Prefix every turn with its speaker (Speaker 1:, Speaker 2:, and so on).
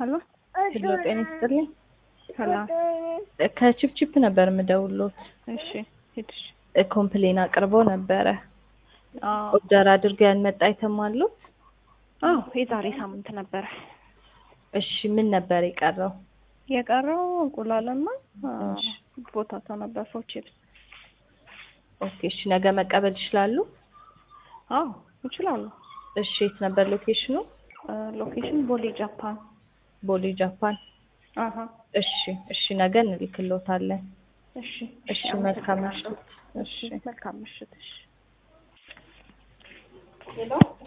Speaker 1: ሀሎ
Speaker 2: ሄሎ ጤና ይስጥልኝ።
Speaker 1: ሰላም።
Speaker 2: ከቺፕቺፕ ነበር የምደውሎት።
Speaker 1: እሺ ሂድሽ።
Speaker 2: ኮምፕሌን አቅርበው ነበረ።
Speaker 1: አዎ
Speaker 2: ኦርደር አድርገው ያልመጣ አይተም አሉት?
Speaker 1: አዎ የዛሬ ሳምንት ነበረ
Speaker 2: እሺ ምን ነበር የቀረው?
Speaker 1: የቀረው እንቁላልና
Speaker 2: እሺ።
Speaker 1: ቦታታ ነበር ፎር ቺፕስ።
Speaker 2: ኦኬ እሺ ነገ መቀበል ይችላሉ?
Speaker 1: አዎ ይችላሉ።
Speaker 2: እሺ የት ነበር ሎኬሽኑ?
Speaker 1: ሎኬሽን ቦሌ ጃፓን።
Speaker 2: ቦሌ ጃፓን።
Speaker 1: አሀ
Speaker 2: እሺ እሺ ነገ እንልክልዎታለን።
Speaker 1: እሺ
Speaker 2: እሺ መልካም ምሽት።
Speaker 1: እሺ መልካም ምሽት። እሺ
Speaker 2: ሄሎ